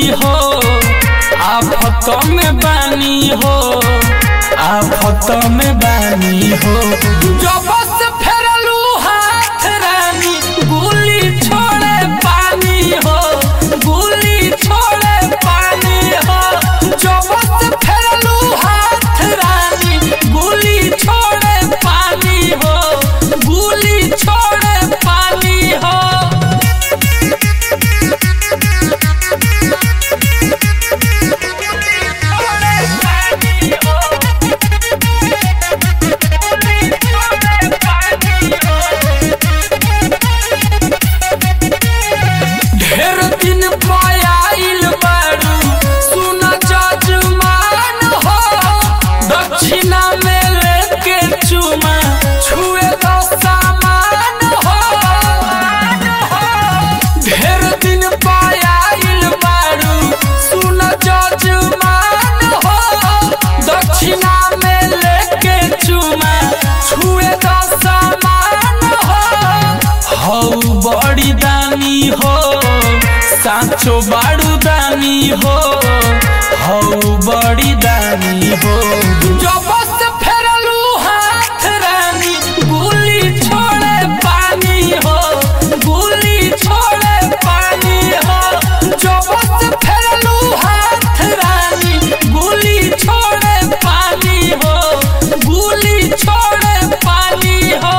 हो आफत में बानी हो आफत में बानी हो जब से फेरलू हाथ रानी गुली छोड़े पानी हो गुली छोड़े पानी हो जब से फेरलू हाथ रानी गुली छोड़े पानी हो गुली छोड़े पानी हो ढेर दिन पायल बारू सुन जजमान हो दक्षिणा में लेके चुमा छुए दो सामान हो ढेर दिन पायल बारू सुन जजमान हो दक्षिणा में लेके चुमा छुए दो सामान हो हौ बड़ी दानी हो साँचो बाड़ू दानी हो हौ बड़ी दानी हो जब से फेरलू हाथ रानी गुली छोड़े पानी हो गुली छोड़े पानी हो जब से फेरलू हाथ रानी गुली छोड़े पानी हो गुली छोड़े पानी हो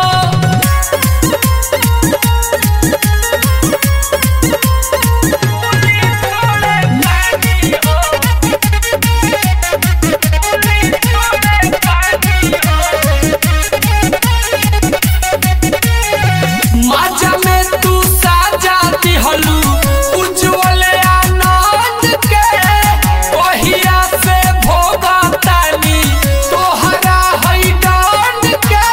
माजा में तू साजा दिहलू उज्जवल आनंद के ओहिया से भोगा तानी तोहरा है डांड के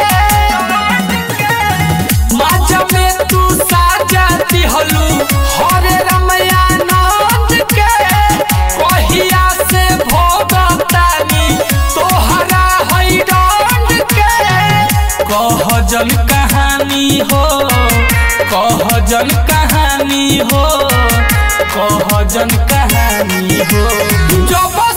माजा में तू साजा दिहलू हरे रमयानंद के ओहिया से भोगा तानी तोहरा है डांड के कह जल कहानी हो कह जल कहानी हो कह जल कहानी हो जब